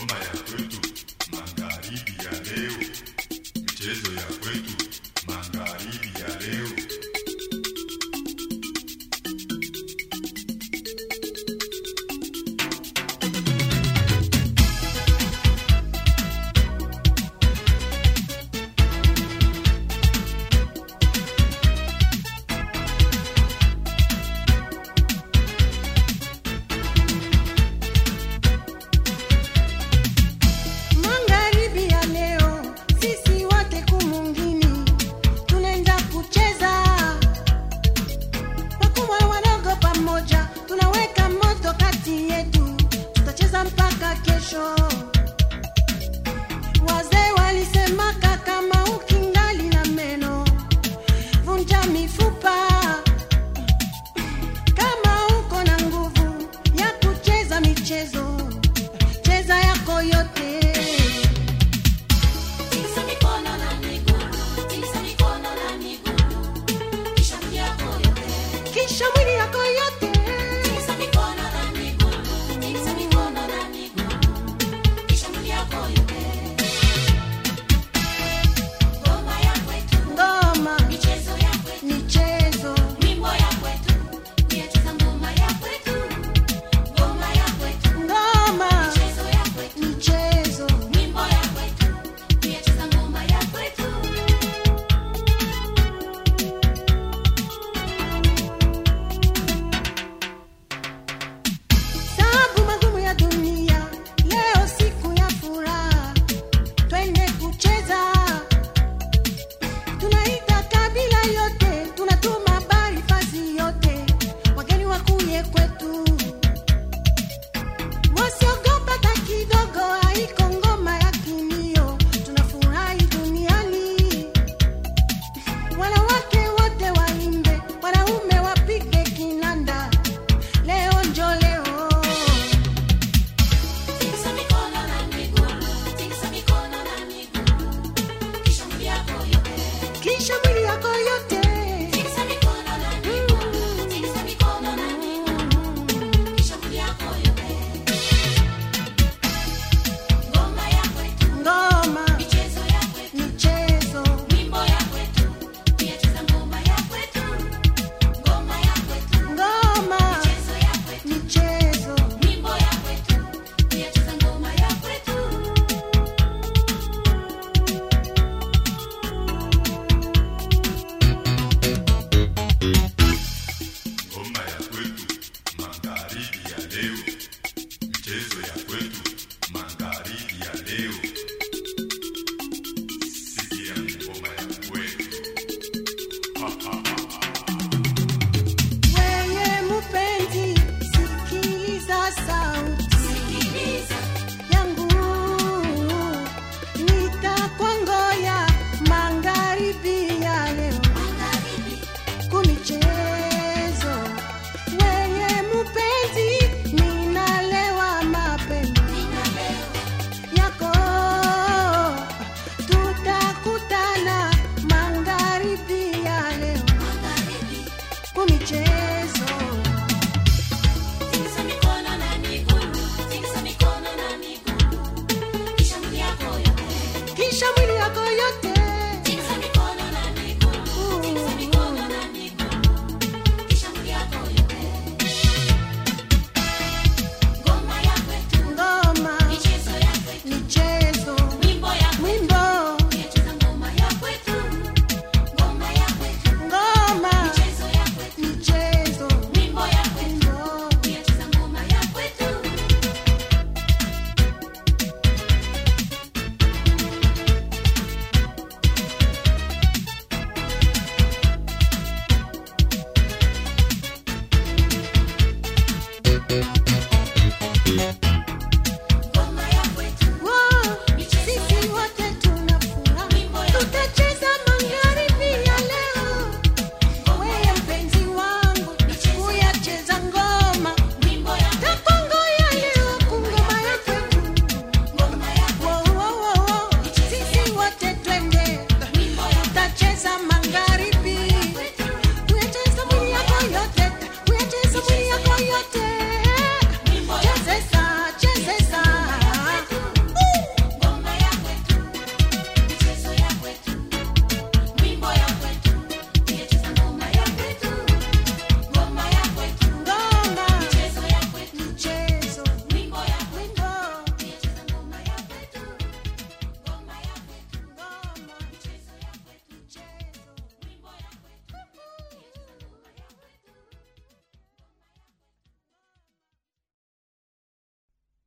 Ngoma ya kwetu magharibi ya leo, michezo ya kwetu magharibi ya leo. Magharibi ya leo, sisi wote kumungini tunaenda kucheza, wakubwa wadogo pamoja, tunaweka moto kati yetu, tutacheza mpaka kesho. Wazee walisemaka kama ukingali na meno, vunja mifupa. Kama uko na nguvu ya kucheza michezo, cheza yako yote. Tikisa mikono na miguu, tikisa mikono na miguu, kisha mwili yako yote. kisha mwili yako yote Tikisa mikono na miguu, tikisa mikono na miguu, kisha mwili yako yote. Ngoma ya kwetu, ngoma michezo ya kwetu, michezo wimbo ya kwetu, tuyacheza ngoma ya kwetu. Ngoma ya kwetu, ngoma michezo ya kwetu, michezo wimbo ya kwetu, tuyacheza ngoma ya kwetu. sababu magumu ya dunia leo siku ya furaha twende kucheza tunaita kabila yote tunatuma habari fasi yote wageni wakuye kwetu wasiogopa hata kidogo haiko ngoma ya kimio tunafurahi duniani wanawake wote waimbe wanaume wapige kinanda leo njo leo Tikisa mikono na miguu, tikisa mikono na miguu, kisha mwili yako yote. kisha mwili yako yote Tikisa mikono na miguu, tikisa mikono na miguu, kisha mwili yako yote. Ngoma ya kwetu, ngoma michezo ya kwetu, michezo wimbo ya kwetu, tuyacheza ngoma ya kwetu. Ngoma ya kwetu, ngoma michezo ya kwetu, michezo wimbo ya kwetu, tuyacheza ngoma ya kwetu. Ngoma ya kwetu magharibi ya leo, michezo ya kwetu magharibi ya leo. Sikia ngoma ya kwetu. weye mupenzi sikiliza sasa